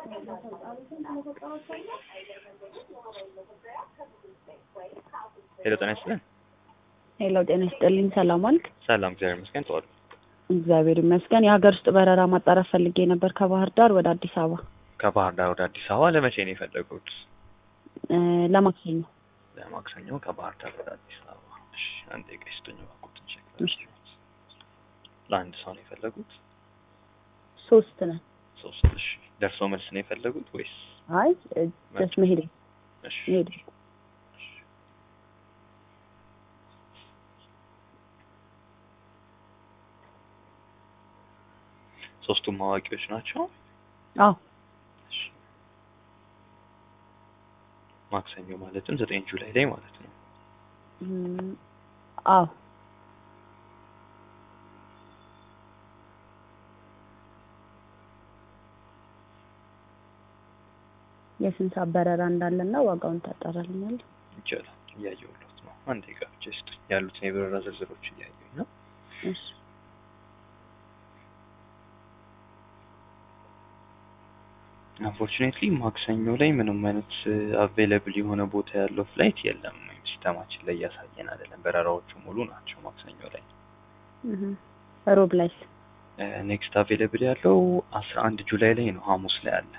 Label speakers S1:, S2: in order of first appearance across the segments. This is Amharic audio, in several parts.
S1: ሄሎ ጤና ይስጥልን።
S2: ሄሎ ጤና ይስጥልኝ። ሰላም አልክ?
S1: ሰላም እግዚአብሔር ይመስገን። ተዋሉ
S2: እግዚአብሔር ይመስገን። የሀገር ውስጥ በረራ ማጣራት ፈልጌ ነበር ከባህር ዳር ወደ አዲስ አበባ
S1: ከባህር ዳር ወደ አዲስ አበባ ለመቼ ነው የፈለጉት?
S2: እ ለማክሰኞ።
S1: ለማክሰኞ ከባህር ዳር ወደ አዲስ አበባ። እሺ አንድ ደቂቃ ይስጡኝ እባክዎትን ቼክ
S2: እሺ።
S1: ለአንድ ሰው ነው የፈለጉት?
S2: ሶስት ነን።
S1: ሶስት። እሺ ደርሶ መልስ ነው የፈለጉት ወይስ?
S2: አይ ጀስት መሄድ
S1: እሺ
S2: መሄድ
S1: ሶስቱም አዋቂዎች ናቸው?
S2: አዎ
S1: እሺ ማክሰኞ ማለትም ዘጠኝ ጁላይ ላይ ማለት ነው።
S2: እም፣ አዎ የስንት ሰዓት በረራ እንዳለና ዋጋውን ታጣራልኛለህ?
S1: ይቻላል። እያየሁለት ነው። አንድ ደቂቃ ብቻ ይስጡኝ። ያሉትን የበረራ ዝርዝሮች እያየሁኝ ነው።
S2: እሺ
S1: አንፎርቹኔትሊ ማክሰኞ ላይ ምንም አይነት አቬይለብል የሆነ ቦታ ያለው ፍላይት የለም። ወይም ሲስተማችን ላይ እያሳየን አይደለም። በረራዎቹ ሙሉ ናቸው ማክሰኞ ላይ።
S2: እህ ሮብ ላይስ?
S1: ኔክስት አቬይለብል ያለው አስራ አንድ ጁላይ ላይ ነው። ሐሙስ ላይ አለ።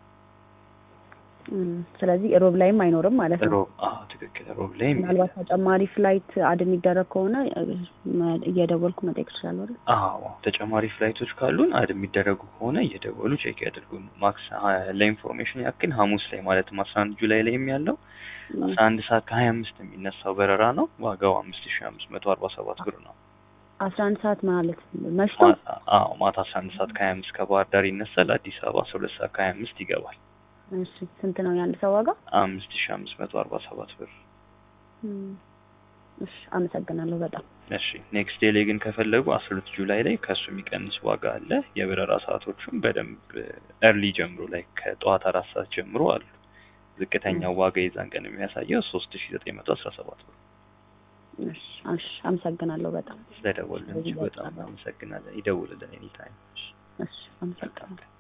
S2: እም፣ ስለዚህ ሮብ ላይም አይኖርም ማለት ነው።
S1: ሮብ አዎ፣ ትክክል። ሮብ ላይ
S2: ምናልባት ተጨማሪ ፍላይት አድ የሚደረግ ከሆነ እ፣ መ- እየደወልኩ መጠየቅ እችላለሁ አይደል?
S1: አዎ ተጨማሪ ፍላይቶች ካሉን አድ የሚደረጉ ከሆነ እየደወሉ ቼክ ያድርጉን። ማክስ ለኢንፎርሜሽን ያክል ሐሙስ ላይ ማለትም አስራ አንድ ጁላይ ላይም ያለው አስራ አንድ ሰዓት ከሀያ አምስት የሚነሳው በረራ ነው። ዋጋው አምስት ሺ አምስት መቶ አርባ ሰባት ብር ነው።
S2: አስራ አንድ ሰዓት ማለት መሽቶ
S1: ማታ አዎ ማታ አስራ አንድ ሰዓት ከሀያ አምስት ከባህር ዳር ይነሳል። አዲስ አበባ አስራ ሁለት ሰዓት ከሀያ አምስት ይገባል።
S2: እሺ ስንት ነው የአንድ ሰው ዋጋ?
S1: አምስት ሺ አምስት መቶ አርባ ሰባት ብር።
S2: እም፣ እሺ አመሰግናለሁ በጣም
S1: እሺ ኔክስት ዴይ ላይ ግን ከፈለጉ አስራ ሁለት ጁላይ ላይ ከእሱ የሚቀንስ ዋጋ አለ። የበረራ ሰዓቶቹም በደንብ እርሊ ጀምሮ ላይ ከጠዋት አራት ሰዓት ጀምሮ አሉ። ዝቅተኛው ዋጋ የዛን ቀን የሚያሳየው ሶስት ሺ ዘጠኝ መቶ አስራ ሰባት ብር።
S2: እሺ እሺ አመሰግናለሁ በጣም
S1: ስለደወልን እጅግ በጣም አመሰግናለን። ይደውልልን ኤኒታይም።
S2: እሺ አመሰግናለሁ።